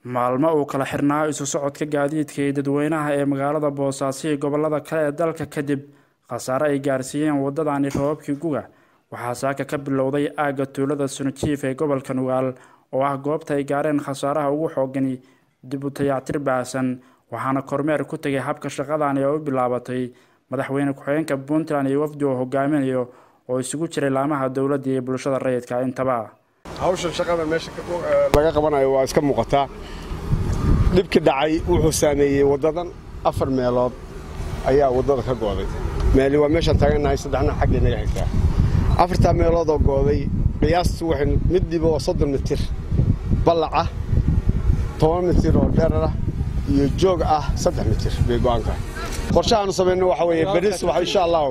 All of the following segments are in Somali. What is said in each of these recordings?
maalmo uu kala xirnaa isu socodka gaadiidka iyo dadweynaha ee magaalada boosaaso iyo gobolada kale ee dalka kadib khasaare ay gaarsiiyeen wadadani roobabkii guga waxaa saaka ka bilowday aagga tuulada sunajiif ee gobolka nugaal oo ah goobta ay gaareen khasaaraha ugu xoogani dib u tayactir baahsan waxaana kormeer ku tegay habka shaqadani oo u bilaabatay madaxweyne ku-xigeenka puntland iyo wafdi oo hogaaminayo oo isugu jiray laamaha dowladda iyo bulshada rayidka intaba hawshan shaqada meesha laga qabanayo waa iska muuqataa dhibki dhacay wuxuu saameeyey waddadan afar meelood ayaa waddada ka gooday meeli waa meeshaan taagannahay saddexna xaggay naga xigtaa afartaa meeloodoo gooday qiyaastu waxay middiiba oo soddon mitir ballaca toban mitir oo dheerarah iyo joog ah saddex mitir bay go'aanka qorshahaanu samayno waxa weeye beris waxa insha allahu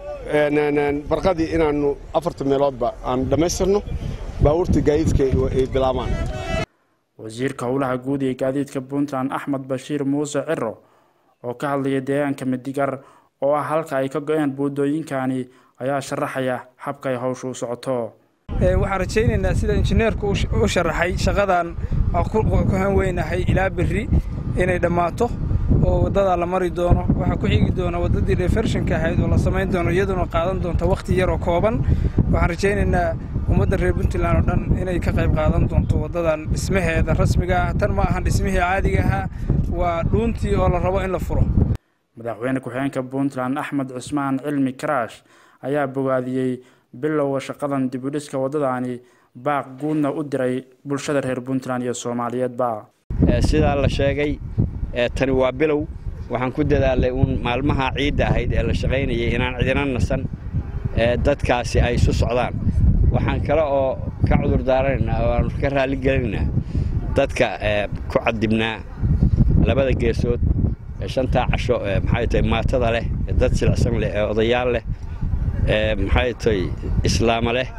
barqadii inaannu afarta meeloodba aan dhammaystirno baabuurta gaadiidka ay bilaabaan wasiirka howlaha guud ee gaadiidka puntland axmed bashiir muuse ciro oo ka hadlaya deegaanka midigar oo ah halka ay ka go-een buudooyinkani ayaa sharaxaya habka ay hawsha u socoto waxaan rajaynaynaa sida injineerku u sharaxay shaqadan ku hanweynahay ilaa berri inay dhammaato oo waddadaa la mari doono waxaa ku xigi doona waddadii refershinka ahayd oo la samayn doono iyaduna qaadan doonta wakhti yaroo kooban waxaan rajaynaynaa ummadda reer puntland oo dhan inay ka qayb qaadan doonto waddadan dhismaheeda rasmiga ah tan ma ahan dhismihii caadiga ahaa waa dhuuntii oo la rabo in la furo madaxweyne ku-xigeenka puntland axmed cusmaan cilmi karaash ayaa bogaadiyey bilowga shaqadan dibudhiska waddadani baaq guudna u diray bulshada reer puntland iyo soomaaliyeedba sidaa la sheegay tani waa bilow waxaan ku dadaalay uun maalmaha ciidda ahayd ee la shaqaynayay inaan cidina nasan dadkaasi ay isu socdaan waxaan kale oo ka cudur daaranaynaa oo aanu ka raalligelinaynaa dadka ku cadibnaa labada geesood ee shantaa casho maxay tahay maatada leh ee dad silicsan leh ee odayaal leh ee maxay tahay islaama leh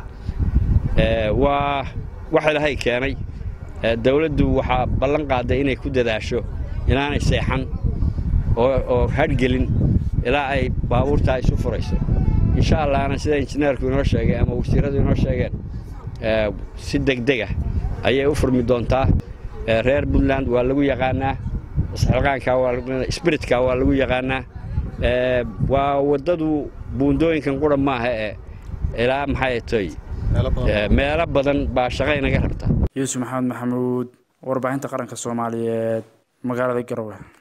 waa wax ilaahay keenay dawladdu waxaa ballan qaaday inay ku dadaasho inaanay seexan oo hadhgelin ilaa ay baabuurtaa isu furayso insha allahna sida injineerku inoo sheegay ama wasiiradu inoo sheegeen si degdeg ah ayay u furmi doontaa reer puntland waa lagu yaqaanaa isxilqaanka sbiritka waa lagu yaqaanaa waa waddadu buundooyinkan qura maaha ee ilaa maxay tay meelo badan baa shaqa inaga rabta yuusuf maxamed maxamuud warbaahinta qaranka soomaaliyeed magaalada garowe